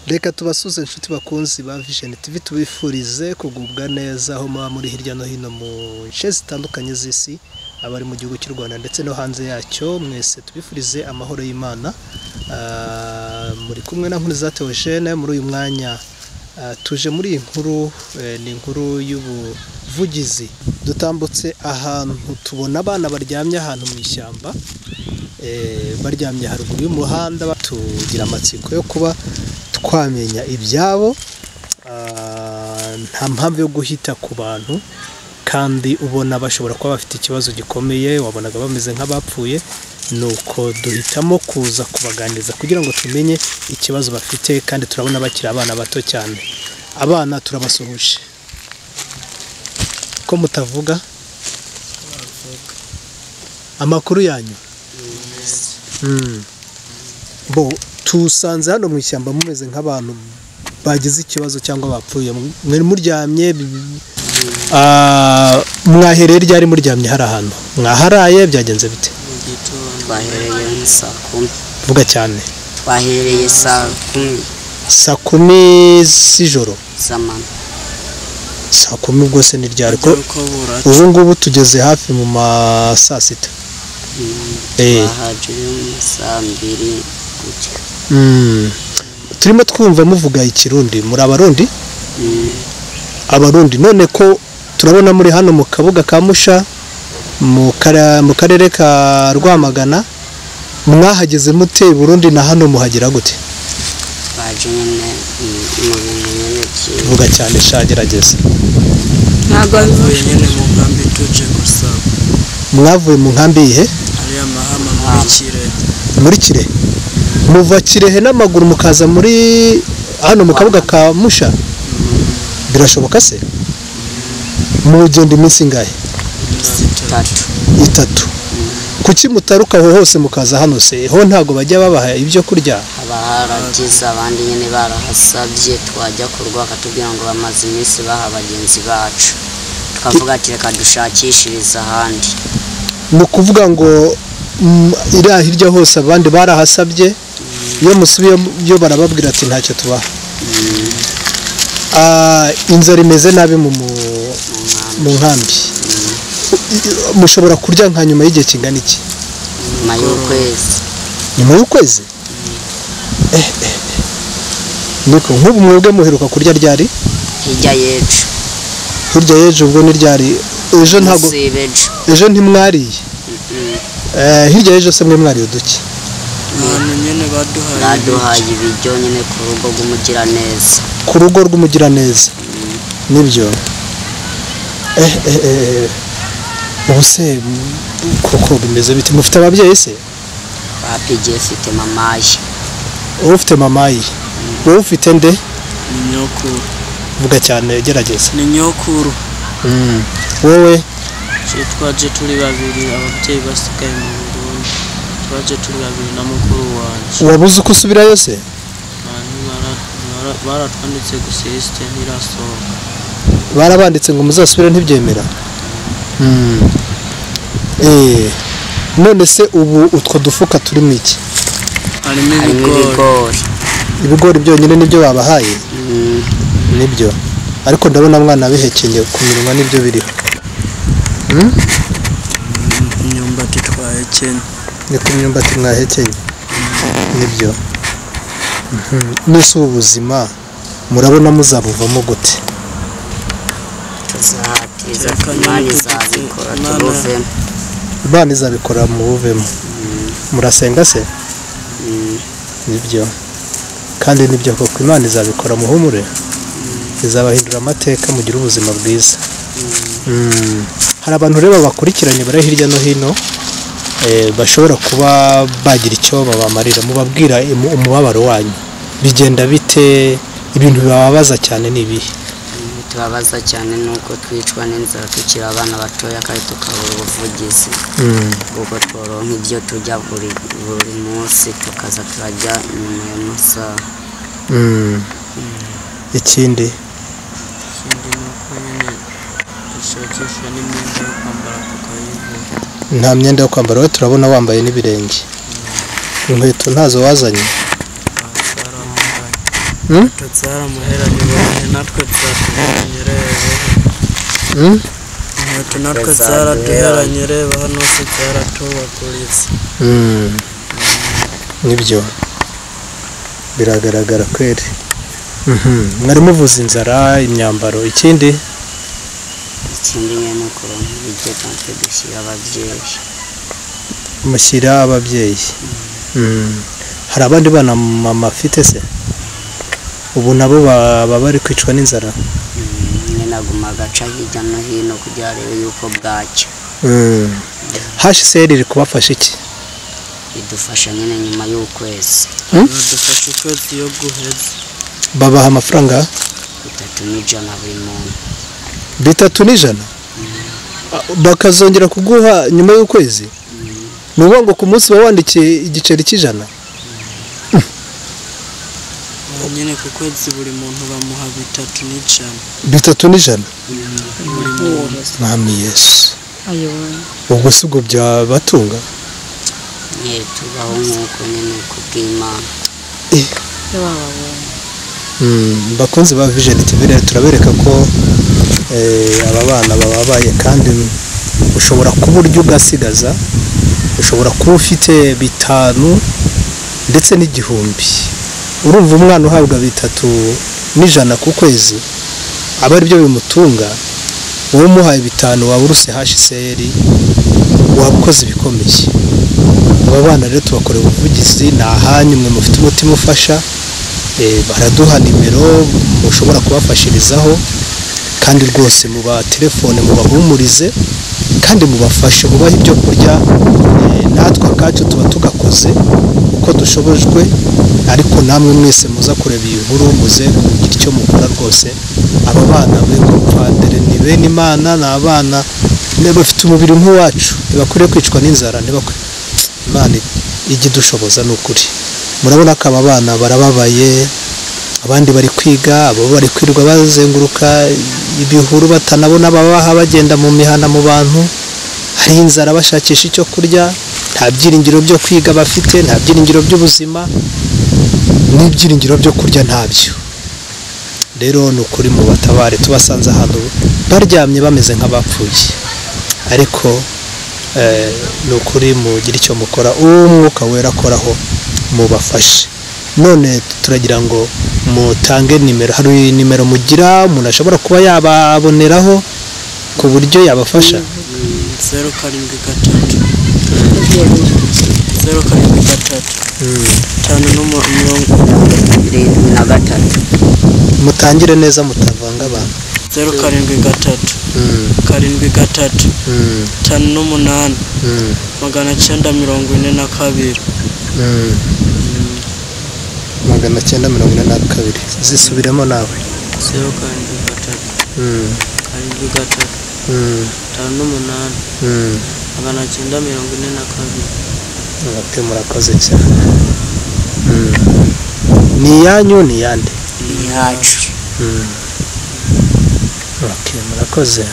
reka tubasuze inshuti bakunzi ba vision tv tubifurize kugubwa neza aho muba muri hirya no hino mu nce zitandukanye z'isi abari mu gihugu cy'u rwanda ndetse no hanze yacyo mwese tubifurize amahoro y'imana Ah, muri kumwe na nkuru zatewe jene muri uyu mwanya Ah, tuje muri iyi nkuru eh, ni inkuru y'ubuvugizi dutambutse ahantu tubona abana baryamye ahantu mu ishyamba eh, baryamye haruguru y'umuhanda tugira amatsiko yo kuba twamenya ibyabo Ah, nta mpamvu yo guhita ku bantu kandi ubona bashobora kuba bafite ikibazo gikomeye wabonaga bameze nk'abapfuye nuko duhitamo kuza kubaganiriza kugira ngo tumenye ikibazo bafite kandi turabona bakiri abana bato cyane abana turabasuhuje ko mutavuga amakuru yanyu Mm. bo tusanze hano mu ishyamba mumeze nk'abantu bagize ikibazo cyangwa bapfuye mwari muryamye bi- Ah, mwahereye ryari muryamye hari ahantu mwaharaye byagenze bite Mu gitondo twahereye nka saa kumi vuga cyane twahereye saa kumi saa kumi z'ijoro z'amanywa saa kumi ubwo se ni ryari ko ariko buratu ubu ngubu tugeze hafi mu ma saa sita Eh. twahagera mu saa mbiri gutya Mm. turimo twumva muvuga ikirundi muri abarundi Mm, abarundi none ko turabona muri hano mu kabuga ka musha mu kara- mu karere ka rwamagana mwahageze mute i burundi na hano muhagera gute twaje nyine mu- mu bintu nyine byiza vuga cyane sha gerageza ntabwo Tuvuye nyine mu nkambi tuje gusaba mwavuye mu nkambi yihe ariya mahama muri Kirehe muri kirehe muva kirehe n'amaguru mukaza muri hano mu kabuga ka musha birashoboka se mugenda iminsi ingahe iminsi itatu itatu bitatu kuki mutaruka aho hose mukaza hano se ho ntabwo bajya babaha ibyo kurya haba haragize abandi nyine barahasabye twajya ku rugo bakatubwira ngo bamaze iminsi baha bagenzi bacu tukavuga ati reka dushakishirize ahandi ni ukuvuga ngo mm, iriya hirya hose abandi barahasabye iyo musubiye yo barababwira ati ntacyo tubaha Ah, inzara imeze nabi mu mu- mu nkambi mu nkambi mushobora kurya nka nyuma y'igihe kingana iki nyuma y'ukwezi nyuma y'ukwezi Eh, eh, eh. niko nk'ubu mwebwe muheruka kurya ryari hirya y'ejo hirya y'ejo ubwo ni ryari ejo ntabwo munsi y'ejo ejo ntimwariye Eh, hirya y'ejo se mwe mwariye uduki ahantu nyine baduhaye baduhaye ibiryo nyine ku rugo rw'umugiraneza ku rugo rw'umugiraneza nibyo Eh, eh, eh. ubu se m- koko bimeze bite mufite ababyeyi se bapigiye afite mamaye wowe ufite mamayi wowe ufite nde ni nyokuru vuga cyane gerageza ni nyokuru wowe Twe twaje turi babiri ababyeyi basigaye mu Burundi twaje turi babiri na mukuru wanjye wabuze uko usubirayo se Abantu bara- bara- baratwanditse gusa isite ntirasohoka barabanditse ngo muzasubire ntibyemera Mm. Eh, none se ubu utwo dufuka turimo iki harimo harimo ibigori ibigori ibigori byonyine nibyo babahaye Mm, nibyo ariko ndabona mwana bihekenye ku minwa nibyo biriho imyumbati twahekenya ni ku myumbati mwahekenye nibyo Mhm. n'ese ubu buzima murabona muzabuvamo gute tuzahatiriza Reka imana nyine izabikora Imana- tubuvemo imana izabikora mubuvemo murasenga se Mm, nibyo kandi nibyo koko imana izabikora muhumure izabahindura amateka mugire ubuzima bwiza Mm. hari abantu rero babakurikiranye bari hirya no hino eh, bashobora kuba bagira icyo babamarira mubabwira imu- umubabaro wanyu bigenda bite ibintu bibabaza cyane ni ibihe tubabaza cyane ni uko twicwa n'inzara tukiri abana batoya kandi tukabura ubuvugizi Mm. kuko tworonka ibyo turya buri buri munsi tukaza turajya nyuma y'amasaha Mm. ikindi ikindi ni uko nyine dushakisha n'imyenda yo kwambara tukayivura nta myenda yo kwambara wowe turabona wambaye n'ibirenge inkweto ntazo wazanye Aha, twarambaraye. Hmm? abatutsi baramuheranye natwe byaratunyereye Hmm? inkweto natwe zaraduheranye reba hano se byaratubaguritse Mm. nibyo biragaragara kweri Mhm. mwari muvuza inzara imyambaro ikindi ikindi nyine ni ukuronka ibiryo natwe dushyira ababyeyi mushyira ababyeyi Mm. hari abandi bana mama afite se ubu nabo baba bari kwicwa n'inzara Mm, nyine naguma agaca hirya no hino kugira arebe yuko bwacya Mm. HCR iri kubafasha iki bidufasha nyine nyuma y'ukwezi badufasha ukwezi iyo guheze babaha amafaranga bitatu n'ijana buri muntu bitatu n'ijana bakazongera kuguha nyuma y'ukwezi ni ukuvuga ngo ku munsi uba wandikiye igiceri cy'ijana Aha nyine ku kwezi buri muntu bamuha bitatu n'ijana bitatu n'ijana buri muntu mwami yesu ubwo si ubwo byabatunga nyine tubaho nk'uko nyine ku bw'imana Mm, bakunzi ba vision tv rero turabereka ko eh, aba bana bababaye kandi ushobora kuba urya ugasigaza ushobora kuba ufite bitanu ndetse n'igihumbi urumva umwana uhabwa bitatu n'ijana ku kwezi aba aribyo bimutunga wowe umuhaye bitanu waba uruse hsr waba ukoze ibikomeye aba bana rero tubakorera ubuvugizi ni ahanyu mwe mufite umutima ufasha Eh, baraduha nimero mushobora kubafashirizaho kandi rwose muba telefone mubahumurize kandi mubafashe mubahe ibyo kurya eh, natwe akacu tuba tugakoze uko dushobojwe ariko namwe mwese muza kureba iyi nkuru muze kugira icyo mukora rwose aba bana bego padere ni bene imana ni abana ne- bafite umubiri nk'uwacu ntibakwiriye kwicwa n'inzara ntibakwiye imana ijya idushoboza ni ukuri murabona ko aba bana barababaye abandi bari kwiga abo bari kwirirwa bazenguruka ibihuru batanabona ababaha bagenda mu mihana mu bantu hari inzara bashakisha icyo kurya nta byiringiro byo kwiga bafite nta byiringiro by'ubuzima n'ibyiringiro byo kurya ntabyo rero ni ukuri mu batabare tubasanze ahantu baryamye bameze nk'abapfuye ariko eh, ni ukuri mugira icyo mukora uw'umwuka wera akoraho mubafashe none turagira ngo mutange nimero hari nimero mugira umuntu ashobora kuba yababoneraho ku buryo yabafasha zeru karindwi gatatu zeru karindwi gatatu itanu n'umu- mirongo irindwi na gatatu mutangire neza mutavanga abantu zeru karindwi gatatu karindwi gatatu itanu n'umunani magana cyenda mirongo ine na kabiri magana cyenda mirongo ine na kabiri zisubiremo nawe zeru karindwi gatatu karindwi gatatu itanu n'umunani magana cyenda mirongo ine na kabiri mwebwe murakoze cyane ni iyanyu ni iyande iyacu Okay, murakoze